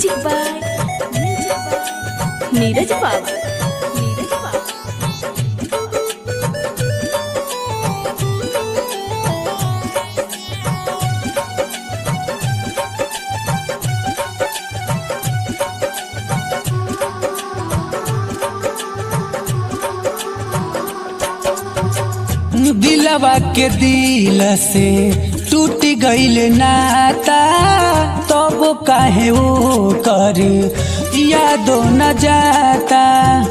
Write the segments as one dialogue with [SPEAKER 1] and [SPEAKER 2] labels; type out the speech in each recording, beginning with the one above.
[SPEAKER 1] music by music by Neeraj Babu Neeraj बाबू
[SPEAKER 2] दिलवा के दिल से टूट गईल नाता तब काहे वो कर यादो न जाता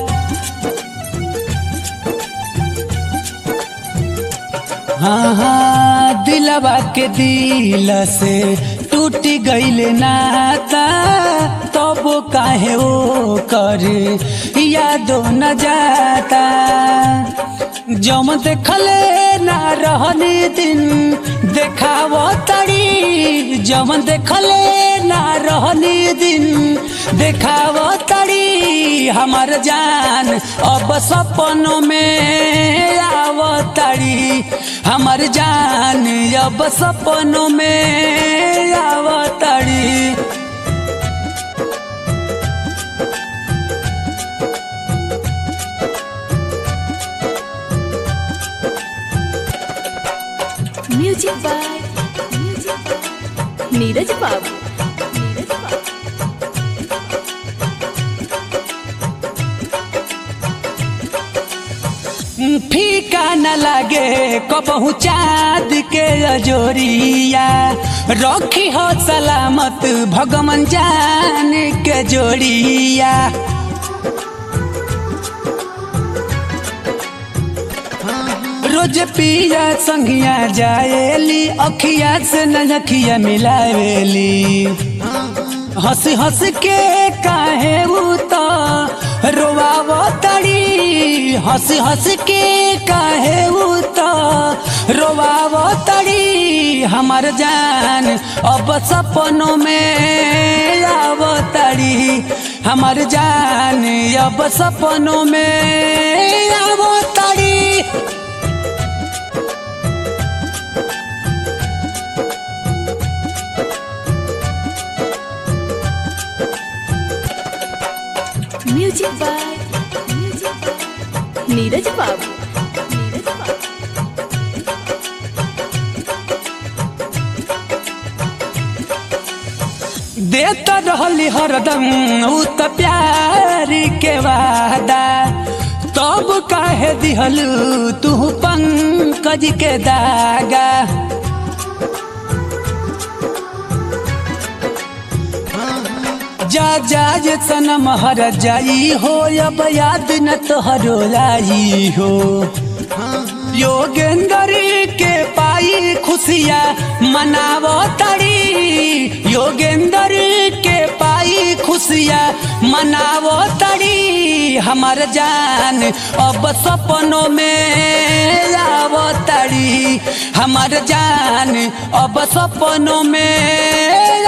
[SPEAKER 2] हाँ हाँ दिलवा के दिल से टूट गईल नाता तब काहे वो कर यादो न जाता जम देखले ना रहनी दिन देखाव तड़ी जम देखले ना रहनी दिन देखाव तड़ी हमार जान अब सपनों में आव तड़ी हमार जान अब सपनों में आव तड़ी
[SPEAKER 1] music by music by Neeraj Babu Neeraj बाबू
[SPEAKER 2] फीका न लागे कबहू चाँद के अजोरिया रखी हो सलामत भगवान जान के जोड़िया रोज पिया संगिया जाएली अखिया से नखिया मिलावेली हंस हंस के काहे उता रोवाव तड़ी हंस हंस के काहे उता रोवाव तड़ी हमार जान अब सपनों में आव तड़ी हमार जान अब सपनों में आव तड़ी
[SPEAKER 1] music by music by Neeraj Babu Neeraj बाबू
[SPEAKER 2] देत रहली हरदम उ त प्यार के वादा तब काहे दिहलू तू पंकज के दागा जा जा जे सनम हर जाई हो अब याद न तोहरो लाई हो योगेंद्र के पाई खुशिया मनावो तड़ी योगेंद्र के पाई खुशिया मनावो तड़ी हमार जान अब सपनों में आवो तड़ी हमार जान अब सपनों में